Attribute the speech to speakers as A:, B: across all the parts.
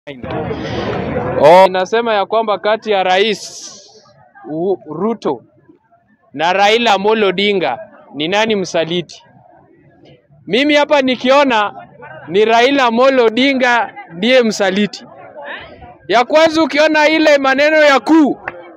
A: Oh, inasema ya kwamba kati ya Rais U- Ruto na Raila Amolo Odinga ni nani msaliti? Mimi hapa nikiona ni Raila Amolo Odinga ndiye msaliti. Ya kwanza ukiona ile maneno ya kuu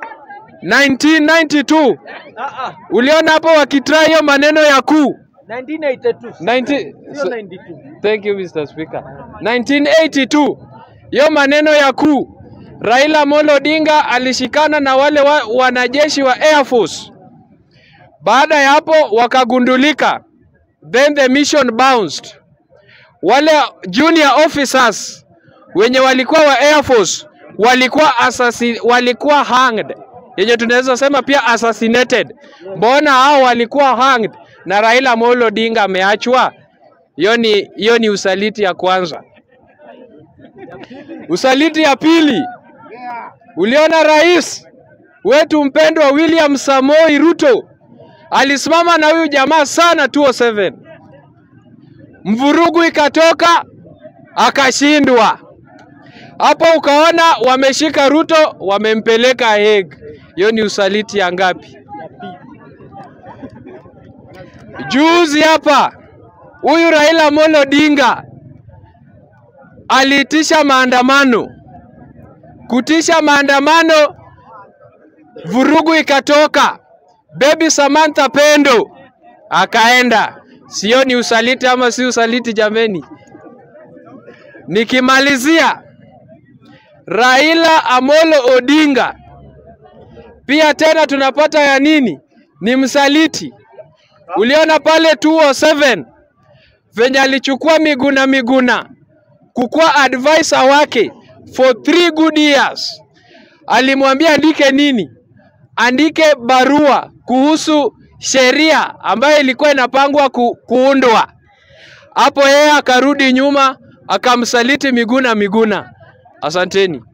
A: 1992 uliona hapo wakitry hiyo maneno ya kuu
B: 1982.
A: 90
B: Sio 92.
A: Thank you Mr. Speaker. 1982 hiyo maneno ya kuu, Raila Amolo Odinga alishikana na wale wa, wanajeshi wa Air Force. Baada ya hapo wakagundulika, then the mission bounced. Wale junior officers wenye walikuwa wa Air Force walikuwa assassin, walikuwa hanged, yenye tunaweza sema pia assassinated. Mbona hao walikuwa hanged na Raila Amolo Odinga ameachwa? Hiyo ni hiyo ni usaliti ya kwanza. Usaliti ya pili, uliona rais wetu mpendwa William Samoi Ruto alisimama na huyu jamaa sana 207 mvurugu ikatoka akashindwa. Hapo ukaona wameshika Ruto wamempeleka Hague. Hiyo ni usaliti ya ngapi? Juzi hapa huyu Raila Amolo Odinga aliitisha maandamano. Kutisha maandamano, vurugu ikatoka. Baby Samantha Pendo akaenda. Sio ni usaliti ama si usaliti jameni? Nikimalizia, Raila Amolo Odinga pia tena tunapata ya nini? Ni msaliti. Uliona pale 207 venye alichukua Miguna Miguna kukuwa advisor wake for three good years. Alimwambia andike nini? Andike barua kuhusu sheria ambayo ilikuwa inapangwa ku, kuundwa. Hapo yeye akarudi nyuma akamsaliti Miguna Miguna. Asanteni.